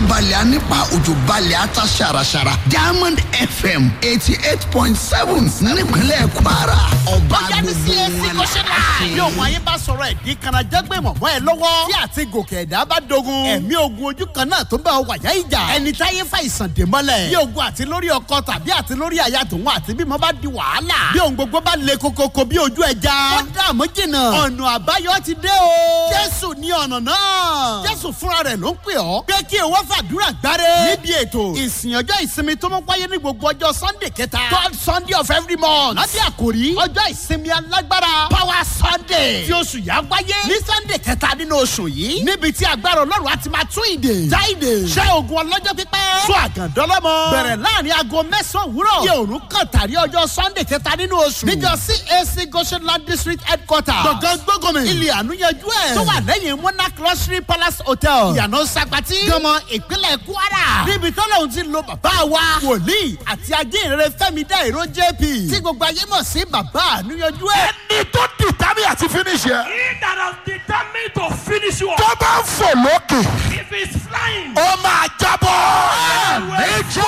balẹ̀ á nípa òjò balẹ̀ á ta ṣàràṣàrà diamond fm eighty eight point seven nípínlẹ̀ kwara ọba bóyá ní gbogbo cac wọn kọ́ṣẹ́lá yóò wọ́n ayé bá sọ̀rọ̀ ẹ̀ ní kanajẹ́gbẹ̀ mọ̀mọ́ ẹ lọ́wọ́ tí àti gòkè ẹ̀dá bá dogun ẹ̀mí ogun ojú kan náà tó bá ọ wàyà ìjà ẹni táyé fa ìsàn dè mọ́lẹ̀ bí ogun àti lórí ọkọ tàbí àti lórí aya tòun àti bímọ bá di wàhálà bí ohun gbogbo bá le kokoko bí ojú ẹja ó dààmú jìnnà ọ̀nà àbáyọ ti dé o jésù ní ọ̀nà náà jésù fúnra rẹ̀ ló ń pè ọ́ pé kí o wá fàdúrà gbáre níbi ètò ìsìn ọjọ́ ìsinmi tó mọ́ wáyé ní gbogbo ọjọ́ sunday kẹta third sunday of every month lábẹ́ àkòrí ọjọ́ ìsinmi alágbára power sunday tí oṣù yà wáyé ní sunday kẹta nínú oṣù yìí níbi tí agbára ọlọ́run á ti máa tún ìdè já ìdè ṣẹ́ ogun ọlọ́jọ́ pípẹ́ sún àgàndọ́lọ́mọ bẹ̀rẹ̀ láàrin aago mẹ́sàn-án òwúrọ̀ yẹ òrùn kàn tàrí ọjọ́ sunday kẹta nínú oṣù níjọ cac goshenland district headquarter gbọ̀ngàn gbọ́gọ́mì ilé ànúyanjú ẹ̀ tó wà lẹ́yìn monarch luxury palace hotel ìyànà sagbati gọmọ ìpínlẹ̀ kwara níbi tọ́lọ́hún ti lo bàbá wa wòlíì àti ajínrere fẹ́mi dá ìró jp tí gbogbo ayé mọ̀ sí bàbá ànúyanjú ẹ̀. ẹni tó dìtámì àti finish yẹ. He that has determined to finish you tó up, bá ń fò lókè if he's flying, ó máa jábọ́. méjì.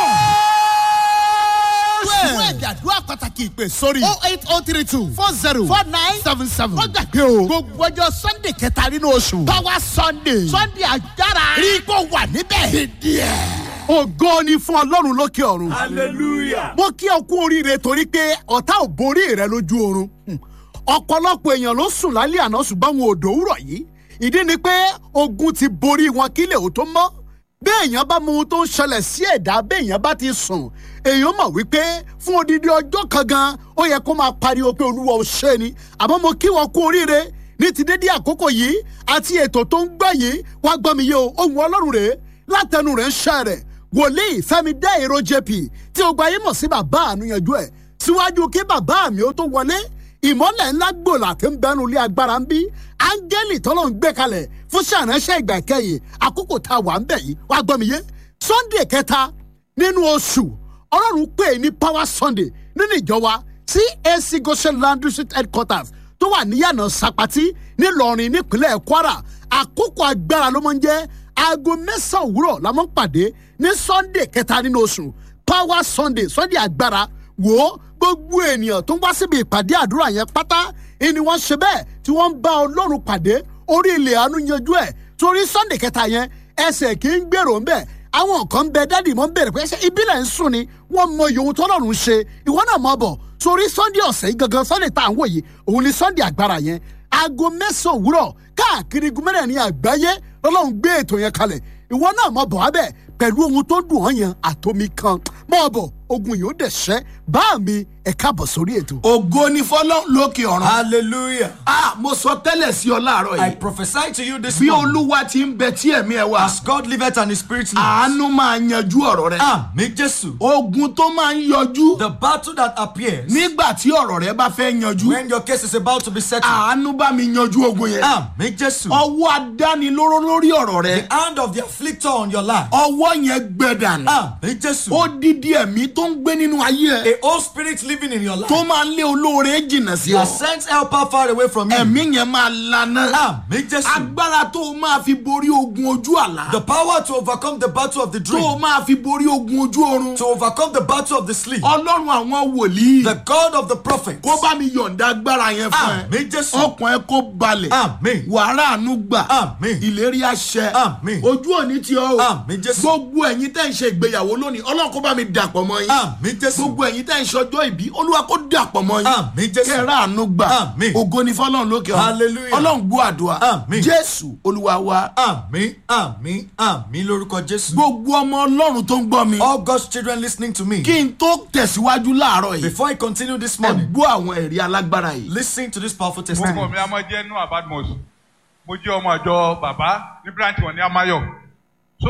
fún ẹ̀bí àdúrà pàtàkì ìpè sórí oh eight oh three two four zero four nine seven seven. wọ́n gbàgbé o gbogbo ọjọ́ sunday kẹta nínú oṣù power sunday sunday agbára rí kó wà níbẹ̀. dídí ẹ̀. ògo ni fún ọlọ́run lókè ọ̀run. Hallelujah. mo kí ọ kú oríire torí pé ọ̀tá ò borí rẹ lójú oorun Hmm. ọ̀pọ̀lọpọ̀ èèyàn ló sùn lálẹ́ àná ṣùgbọ́n wọn ò dòwúrọ̀ yìí ìdí ni pé ogun ti borí wọn kílẹ̀ ò tó mọ́ bí èèyàn bá mọ ohun tó ń ṣẹlẹ̀ sí ẹ̀dá bí èèyàn bá ti sùn èèyàn mọ̀ wípé fún odidi ọjọ́ kan gan ó yẹ kó máa pariwo pé olúwa ò ṣe ni àmọ́ mo kí wọn kú oríire ní ti dédé àkókò yìí àti ètò tó ń gbọ́ yìí wá gbọ́ mi yé o ohun ọlọ́run rèé látẹnu rẹ̀ ń ṣẹ́ rẹ̀ wòlíì fẹ́mi dá èrò jp tí o gba yín mọ̀ sí bàbá ànúyanjú ẹ̀ síwájú kí bàbá mi ó tó wọlé ìmọ̀lẹ̀ ńlá gbòòlà tí ń bẹnu ilé agbára ń bí áńgẹ́lì tọ́lọ́ ń gbé kalẹ̀ fún ṣàránṣẹ́ ìgbà ìkẹyìn àkókò tá a wà ń bẹ̀ yìí wá gbọ́ mi yé sunday kẹta nínú oṣù ọlọ́run pè é ní power sunday nínú ìjọ wa cac goshen land district headquarters tó wà níyànà sapati ńìlọrin nípínlẹ̀ kwara àkókò agbára ló máa ń jẹ́ aago mẹ́sàn-án òwúrọ̀ la máa ń pàdé ní sunday kẹta nínú oṣù power sunday sunday agbára wò ó gbogbo ènìyàn tó ń wá síbi ìpàdé àdúrà yẹn pátá ni wọ́n ṣe bẹ́ẹ̀ tí wọ́n ń bá ọlọ́run pàdé orí ilẹ̀ àánú yanjú ẹ̀ torí sunday kẹta yẹn ẹsẹ̀ kì í gbèrò ńbẹ̀ àwọn kan ń bẹ dádì mọ́ ń bèrè pé ṣé ìbílẹ̀ ń sùn ni wọ́n mọ iye ohun tọ́lọ́run ṣe ìwọ náà mọ̀ bọ̀ torí sunday ọ̀sẹ̀ yìí gangan sunday tá à ń wò yìí òun ni sunday agbára yẹn aago mẹ́sàn-án òwúrọ̀ káàkiri gúnmẹ́rẹ̀ ní àgbáyé lọ́lọ́run gbé ètò yẹn kalẹ̀ ìwọ náà mọ̀ bọ̀ abẹ́ pẹ̀lú ohun tó dùn ọ́ yẹn àtomi kan mọ̀ bọ̀ ogun yìí ó dẹ̀ ṣẹ́ bá mi ẹ̀ káàbọ̀ sórí ètò. ògo ni fọlọ́ lókè ọ̀run. Hallelujah. a mo sọ tẹ́lẹ̀ sí ọ láàárọ̀ I yìí. prophesy to you this bí morning. olúwa ti ń bẹ tí ẹ̀mí ẹ wá. As God liveth and his spirit lives. àánú máa yanjú ọ̀rọ̀ rẹ. Àmì Jésù. ogun tó máa ń yọjú The battle that appears nígbà tí ọ̀rọ̀ rẹ bá fẹ́ yanjú. when your case is about to be settled. àánú bá mi yanjú ogun yẹn. Àmì Jésù. ọwọ́ adánilóró lórí ọ̀rọ̀ rẹ. The hand of the afflictor on your life. ọwọ́ yẹn gbẹ dànù. Àmì Jésù. ó dídí ẹ̀mí tó ń gbé nínú ayé ẹ. A old spirit living in your life. tó máa ń lé olóore jìnnà sí You ọ. are sent helper far away from you. ẹ̀mí yẹn máa lana. Àmì Jésù. agbára tó o máa fi borí ogun ojú àlá. The power to overcome the battle of the tó o dream. máa fi borí ogun ojú oorun. To overcome the battle of the sleep. ọlọ́run àwọn wòlíì. The God of the prophets. kó bá mi yọ̀ǹda agbára yẹn fún ẹ. Àmì Jésù. ọkàn ẹ kó balẹ̀. Àmì. wàrà àánú gbà. Àmín. ìlérí àṣẹ. Àmín. ojú òní tí ọ o. Àmín Jésù. gbogbo ẹ̀yin tẹ́ ń ṣe ìgbéyàwó lónìí ọlọ́run kó bá mi dàpọ̀ mọ́ yín. Àmì Jésù. gbogbo ẹ̀yin tẹ́ ń ṣọjọ́ ìbí olúwa kó dàpọ̀ mọ́ yín. Àmín Jésù. kẹ́rẹ́ àánú gbà. Àmín. ògo ni fọlọ́run lókè ọ̀run. Hallelujah. ọlọ́run gbọ́ àdúrà. Àmín. jésù olúwa wa. Àmì àmì àmì lórúkọ Jésù. gbogbo ọmọ ọlọ́run tó ń gbọ́ mi. All God's children listening to me. kí n tó tẹ̀síwájú láàárọ̀ yìí. Before I continue this ẹ morning, gbọ́ àwọn ẹ̀rí alágbára yìí. listen to this powerful orúkọ testimony. mi a máa jẹ́ noah badmus mo jẹ́ ọmọ àjọ bàbá ní branch wọn ní amayọ so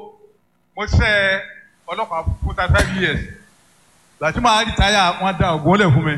mo ṣe ọlọ́pàá fún thirty five years láti máa rìtáyà wọn da ògùn lẹ̀ fún mi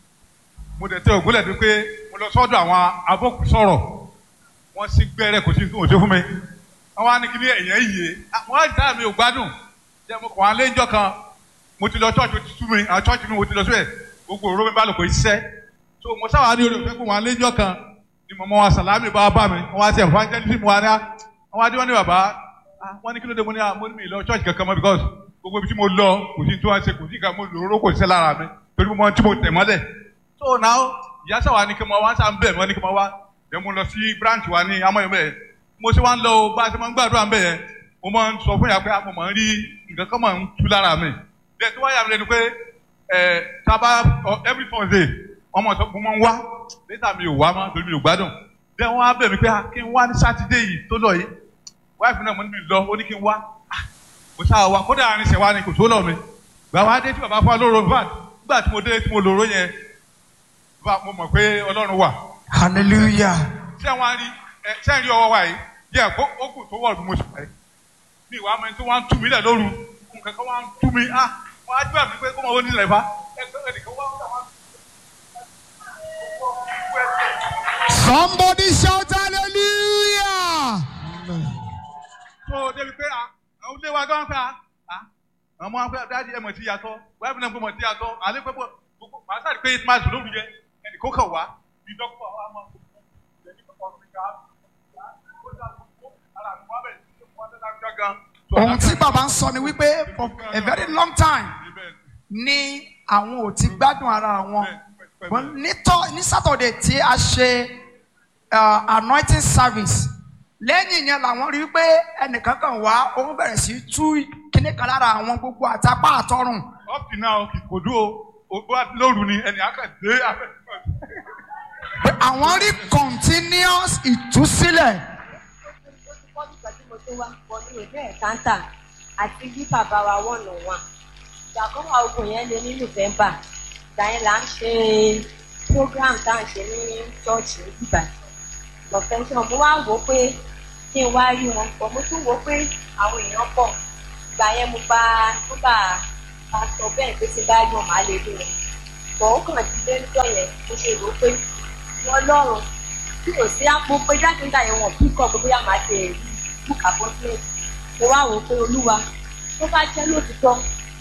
mo dẹ̀ tẹ ògùn lẹ̀ bí pé mo lọ sọ́dọ̀ àwọn abókùsọ̀rọ̀ wọ́n sì gbẹ́rẹ́ kò sí ní òṣè fún mi wọ́n wá ní kí ní ẹ̀yẹ́ yìí wọ́n á rìtáyà mi ò gbádùn jẹ́ mo kàn wá lẹ́jọ́ kan mo ti lọ church o ti sú mi àwọn church mi mo ti lọ síbẹ̀ gbogbo òró mi bá lò pé iṣẹ́ so mo sábà ní orí òfin kó wọn lẹ́jọ́ kan ni mọ̀mọ́ wa sàlámì bá bá mi wọ́n wá sí evangelism wa ní wọ́n wá dé wọ́n ní bàbá ah wọ́n ní kí ló dé mo ní ah mo ní mi lọ church kankan mọ́ because gbogbo ibi tí mo lọ kò sí tí wọ́n ṣe kò sí nǹkan mo lòró kò sí lára mi torí mo mọ tí mo tẹ̀ mọ́lẹ̀ so now ìyá sáwà ní kí mo wá sáà ń bẹ̀ wọ́n ní kí mo wá then mo lọ sí branch wa ní amọ̀yọ̀ bẹ́ẹ̀ mo ṣe wá ń lọ o bá a ṣe máa ń gbàdúrà ń bẹ̀ yẹn mo máa ń sọ fún ìyá pé ah, mo máa ń rí nǹkan kan máa ń tú lára mi then tó wáyà mi lẹ́nu pé ẹ̀ sábà every Thursday wọ́n máa sọ mo máa ń wá later mi ò wá mọ́ torí mi ò gbádùn then wọ́n á bẹ̀ mí pé ah, kí n wá ní Saturday yìí tó lọ yìí wáìfù náà mo ní mi lọ ó ní kí n wá Ah, mo ṣáà wá kódà àárín ṣẹ̀wá ni kò tó lọ mi bàbá adé tí bàbá fún wa lóró vat nígbà tí mo dé tí mo lòró yẹn bá mo mọ̀ pé ọlọ́run wà Hallelujah. ṣé wọn á rí ẹ ṣé ń rí ọwọ́ wa yìí yẹ kó ó kù tó wọ̀ bí mo ṣe pẹ́ mi ìwà mi tó wá ń tú mi lẹ̀ lóru nǹkan kan wá ń tú mi ah wọ́n á jẹ́ àmì pé kó máa wọ́n nílẹ̀ fa ẹgbẹ́ ẹnìkan wá ń wá somebody shout hallelujah. tó débi pé ah àwọn ilé wa gan ta ah àwọn ọmọ akpẹ́ dájú ẹ̀ mọ̀ sí yàtọ̀ wáyé fúnẹ̀ mọ̀ sí yàtọ̀ àlẹ́ pẹ́ pọ̀ gbogbo màá sáré pé máa sùn lóru yẹ ẹnì kó kàn wá bí dọ́kítọ̀ wa máa kó kó ẹni kó kọ́ ọ̀rọ̀ ká Ohun tí bàbá ń sọ ni wípé for a very long time ni àwọn ò ti gbádùn ara wọn. But nítọ́ ní Saturday tí a ṣe uh, anointing service lẹ́yìn yẹn làwọn rí pé ẹnìkan kan wá òun bẹ̀rẹ̀ sí tú kíní kan lára àwọn gbogbo àtàpá àtọrùn. up to now kò dúró o bá lóru ni ẹnì akẹ́dé afẹ́ pé àwọn rí continuous ìtúsílẹ̀. fọ́dún kan tí mo tó wá pọ̀ ní ìwé ẹ̀kántà àti bí bàbá wa wọ̀nà wa. ìgbà kan wà ogun yẹn lé ní november ìgbà yẹn là ń ṣe program tá à ń ṣe ní church ní bíbá confession mo wá wò ó pé kí n wá rí wọn pọ̀ mo tún wò ó pé àwọn èèyàn pọ̀ ìgbà yẹn mo bá mo bá pásítọ̀ bẹ́ẹ̀ pé tí n bá rí wọn màá lè rí wọn pọ̀ ó kàn ti dé níjọ́ yẹn mo ṣe rò ó pé wọn lọ́rùn tí ò sí àpò pé jáde nígbà yẹn wọn bí kọ́ pé bóyá màá ṣe rí búkà bọ́sílẹ̀ mo wá wò ó pé olúwa tó bá jẹ́ lóòtítọ́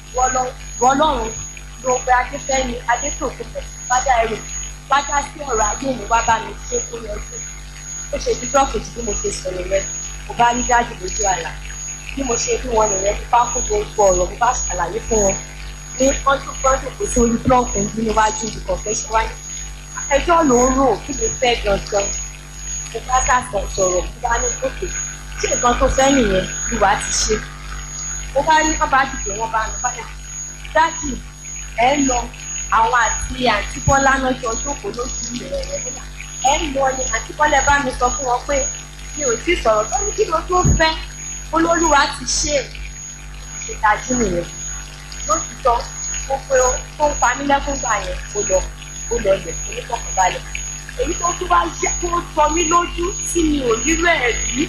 wọ́n lọ́rùn ló pe adéfẹ́ni adétòkùnbẹ̀ bájá ẹrù bájá sí ọ̀rọ̀ ayé mi wá bá mi ṣe kó yọjú ó ṣe dídọ́ kejì bí mo ṣe sọ̀rọ̀ rẹ mo bá rí dájú lójú àlá bí mo ṣe bí wọn nìyẹn ti bá kó gbogbo ọ̀rọ̀ mo bá ṣàlàyé fún wọn ní ọdún gbọ́dọ̀ kò sí orí blọọkù ń bí níwájú ìkọ̀fẹ́ ṣe wáyé ẹjọ́ ló ń rò kí ló fẹ́ gangan mo bá dà sọ̀rọ̀ mo bá ní òkè tí nǹkan tó fẹ́ nìyẹn ni wàá ti ṣe mo bá rí wọn bá dìde wọn bá mi padà dájú ẹ ń lọ àwọn àti àǹtí bọ́lá náà jọ jókòó lójú rẹ̀ rẹ̀ nígbà ẹ ń lọ ni àǹtí bọ́lá bá mi sọ fún wọn pé mi ò tí sọ̀rọ̀ tó ní kí ló tó fẹ́ olólùwà ti ṣe é ṣe dájú nìyẹn lótìtọ́ mo pe tó ń pa mí lẹ́kún gbà yẹn ó lọ ó lọ lẹ̀ onífọ̀kànbalẹ̀ èyí tó tún wá yẹ kó sọ mí lójú tí mi ò rírọ ẹ̀ rí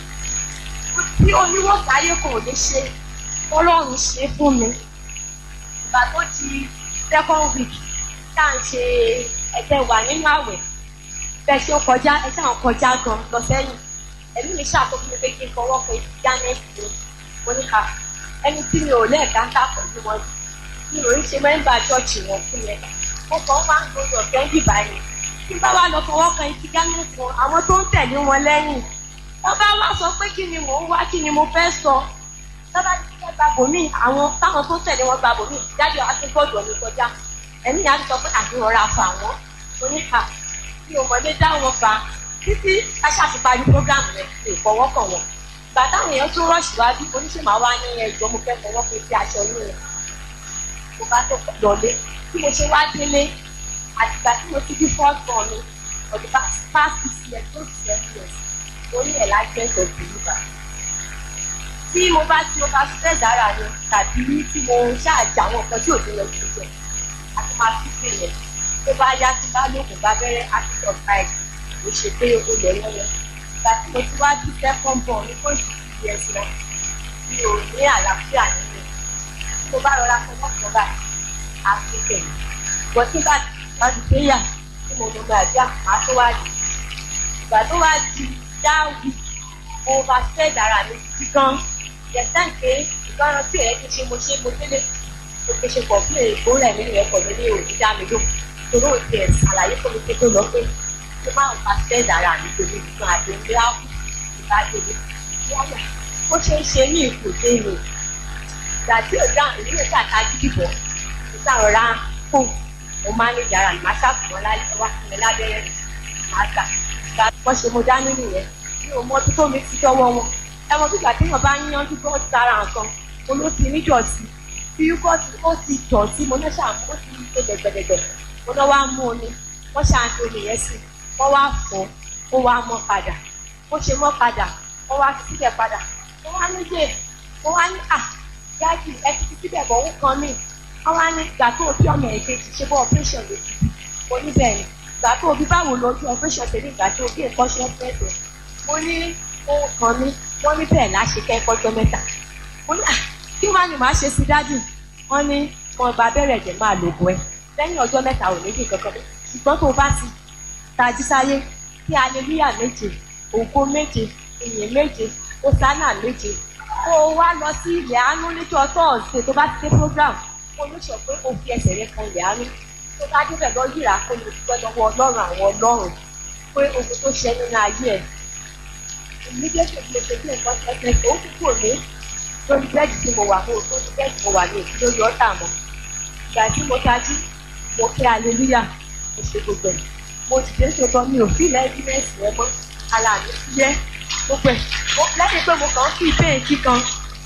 tí oníwọ̀sáyé kò lè ṣe ọlọ́run ṣe fún mi ìgbà tó di second week tá à ń ṣe ẹ̀jẹ̀ wà nínú àwẹ̀ bẹ́ẹ̀ ṣe ń kọjá ẹ ṣáà ń kọjá gan lọ sẹ́yìn ẹ̀mí mi ṣàkóso mi pé kí n fọwọ́ pé gánẹ́ẹ̀tì mi mo ní ká ẹni tí mi ò lẹ́ẹ̀ká ń kà pẹ̀lú wọn mi ò ń ṣe mẹ́ńbà ṣọ́ọ̀ṣì wọn fún yẹn mo kàn máa ń gbọdọ̀ kẹ́ńdì báyìí tí bá wà lọ fọwọ́ kan etí gánẹ́ẹ̀tì wọn àwọn tó ń tẹ̀lé wọn lẹ́yìn wọ́n bá wá sọ pé kí ni mò ń wá kí ni mo fẹ́ sọ tọ́ba ti fẹ́ gba bòmí àwọn táwọn tó tẹ̀lé wọn gba bòmí jáde akébọ̀dọ̀ mi kọjá ẹ̀mí yà ti sọ pé àdúrà ra fà wọ́n oníkà bí ọmọdé dá wọn fa títí aṣáfi parí program rẹ̀ lè fọwọ́ kàn wọ́n ìgbà táwọn èèyàn tó rọ̀ṣì wá bí oníṣèmá wá ní ẹjọ́ mo fẹ́ fọwọ́ pé sí aṣọ inú rẹ̀ mo bá tó lọlé bí mo ṣe wá délé àtìgbà tí mo ti bí first born mi ọdún past six years tó ti seven years orí ẹ̀ lágbẹ́sọ̀ deliver tí mo bá tí mo bá fẹ́ dára ni tàbí tí mo ṣáàjà àwọn nǹkan tí ò ní lọ sí jẹ àti máa fi pè yẹn tó bá yá sí bá lóògùn bá bẹ̀rẹ̀ àtijọ́ báyìí ló ṣe pé o lè lọ́wọ́ ìgbà tí mo ti wá bí second born ní kò sì ti yẹ sí wọn mi ò ní àlàáfíà nínú tí mo bá rọra fọwọ́ kan báyìí àti kẹ̀yìn bọ́ tí bá bá ti pé yà tí mo lọ gbàdúrà máa tó wá di ìgbà tó wá di dá wí mo bá fẹ́ dára mi títí gan yẹtàn pé ìgbọràn tí ẹ ti ṣe mo ṣe mo délé mo fi ṣe pọ̀ fún èèkó rẹ̀ nínú ẹ̀kọ́ mi ní òní dá mi ló torí ò tiẹ̀ ṣàlàyé fún mi pé tó lọ pé mo máa ń pa fẹ́ dára mi torí nǹkan àti ìgbé áwù ìbádọ́lé yálà ó ṣe ń ṣe ní ipò dé ni ìgbà tí ò dáhùn ìlú ìta ta jíjìbọ̀ ìta rọra fún mo máa ń lè dára ní máa ṣàkùnmọ́ láyé wá fún mi lábẹ́rẹ́ máa gbà ìgbà tí wọ́n ṣe mo dání nìyẹn mi ò mọ bí tó mi ti dọ́wọ́ wọn ẹ mọ bígbà tí wọn bá ń yanjú bọ́ sára nǹkan mo ló ti níjọ̀sí bí yúgọ́tì ó ti dọ̀tí mo náà ṣàmú ó ti ṣe dẹ̀gbẹ̀dẹ̀gbẹ̀ mo náà wá mú omi wọ́n ṣàǹtí omi yẹn sí wọ́n wá fọ́ ó wá mọ́ padà ó ṣe mọ́ padà wọ́n wá fi síbẹ̀ padà wọ́n wá ní dé wọ́n wá ní à dájú ẹ ti fi síbẹ̀ bọ̀ ó kan mí wọ́n wá ní ìgbà tó o bí ọmọ ẹ̀ kejì ṣe bọ́ operation lè fi mo ní bẹ́ẹ̀ ni ìgbà tó o bí báwo lójú operation ṣe ní ìgbà tó o bí nǹkan ṣe ń pẹ̀sẹ̀ mo ní ohun kan mí wọ́n ní bẹ́ẹ̀ láṣẹ kẹ́kọ̀ọ́jọ́ mẹ́ta mo ní à kí wàá ní màá ṣe sí dájú wọ́n ní wọn gba abẹ́rẹ́ ẹ̀jẹ̀ máa lò bọ́ ẹ lẹ́yìn ọjọ́ mẹ́ta ò méjì kankan ṣùgbọ́n tó o bá ti tají sáyé kí aleluya méje ògo méje ìyìn méje osana méje kó o wá lọ sí ilẹ̀ àánú níjọ́ tọ́ọ̀sì tó bá ti dé program kó o ní sọ pé o fi ẹsẹ̀ rẹ kan ilẹ̀ àánú tó bá débẹ̀ lọ yíra kó o lè dúpẹ́ lọ́wọ́ ọlọ́run àwọn ọlọ́run pé ogun tó ṣe nínú ayé ẹ̀ ìmídẹ́sì ló ṣe bí nǹkan ṣẹ́ṣẹ́ tó ń kúkú ní lórí bẹ́ẹ̀dì tí mo wà mo lórí bẹ́ẹ̀dì mo wà ní òkú lórí ọ̀tà mọ́ ìgbà tí mo tají mo kí aleluya mo ṣe gbogbo ẹ̀ mo ti dé ṣe gan mi ò fi lẹ́ẹ̀dínẹ́sì rẹ mọ́ ara mi yẹ gbogbo ẹ̀ lẹ́yìn pé mo kàn ń fi bẹ́ẹ̀kì kan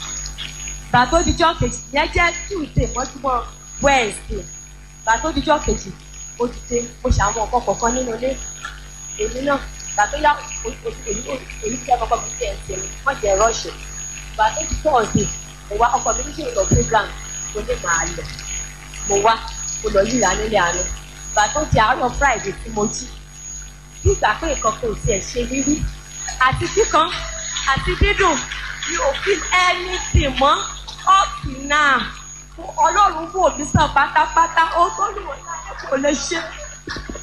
gbà tó dijọ́ kejì yẹn jẹ́ tuesday mọ́júmọ́ wednesday gbà tó dijọ́ kejì mo ti dé mo ṣàwọn nǹkan kọ̀ọ̀kan nínú ilé èmi náà gbà tó yá èyí tí ẹ kọ́kọ́ mi tiẹ̀ ń ṣe mi wọ́n jẹ́ rọ́ọ̀ṣì gbà tó di tọ́ọ̀sì mo wá ọkọ̀ mi níṣẹ́ lọ program mo ní màá lọ mo wá mo lọ yíra nílé àná gbà tó di àárọ̀ friday tí mo jí bí ìgbà pé nǹkan kò tiẹ̀ ṣe rírí àti kíkan àti dídùn mi ò fi anything mọ́ up now ọlọ́run wò mí sàn pátápátá ó tó lù wọ́n láyé kò lè ṣe